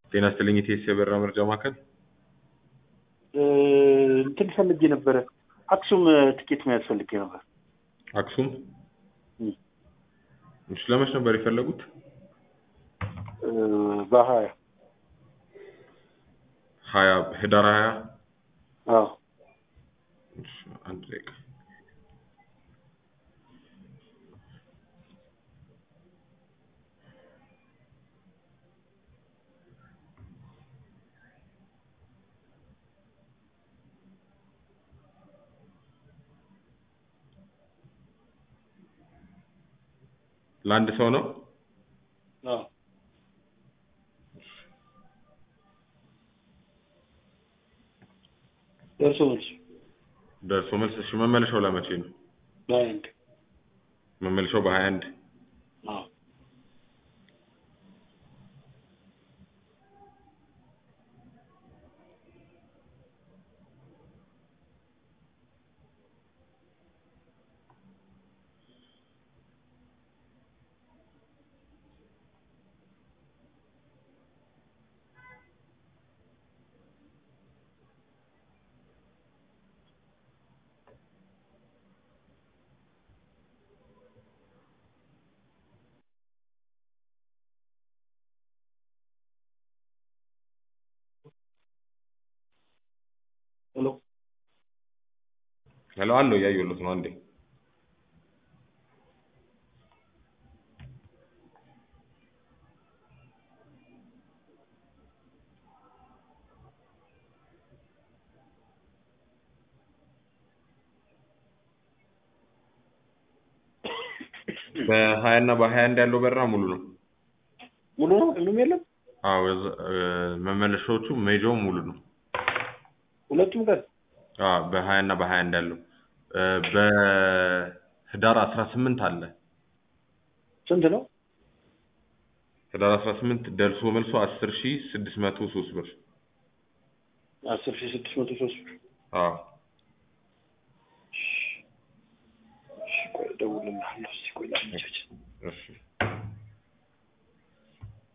ጤና ይስጥልኝ የቴስ የበረራ መርጃ ማዕከል እንትን ፈልጌ ነበረ። አክሱም ትኬት መያዝ ፈልጌ ነበር። አክሱም እም። እሺ ለመች ነበር የፈለጉት? በሀያ ሀያ ህዳር ሀያ አዎ እሺ፣ አንድ ደቂቃ ለአንድ ሰው ነው? አዎ ደርሶ መልስ ደርሶ መልስ። እሺ መመለሻው ለመቼ ነው? በአንድ መመለሻው በሀያ አንድ አዎ ሄሎ ሄሎ አለው እያየሁለት ነው። አንዴ በሀያ እና በሀያ አንድ ያለው በረራ ሙሉ ነው። ሙሉ ነው ሁሉም የለም አዎ እዛ- እ፣ መመለሻዎቹ ሜጃውም ሙሉ ነው። ሁለቱም ቀን አዎ በሀያ እና በሀያ አንድ ያለው እ፣ በህዳር አስራ ስምንት አለ። ስንት ነው? ህዳር አስራ ስምንት ደርሶ መልሶ አስር ሺ ስድስት መቶ ሶስት ብር። አስር ሺህ ስድስት መቶ ሶስት ብር። አዎ እሺ ቆይ እደውልልሃለሁ። እስኪ ቆይ ላመቻች። እሺ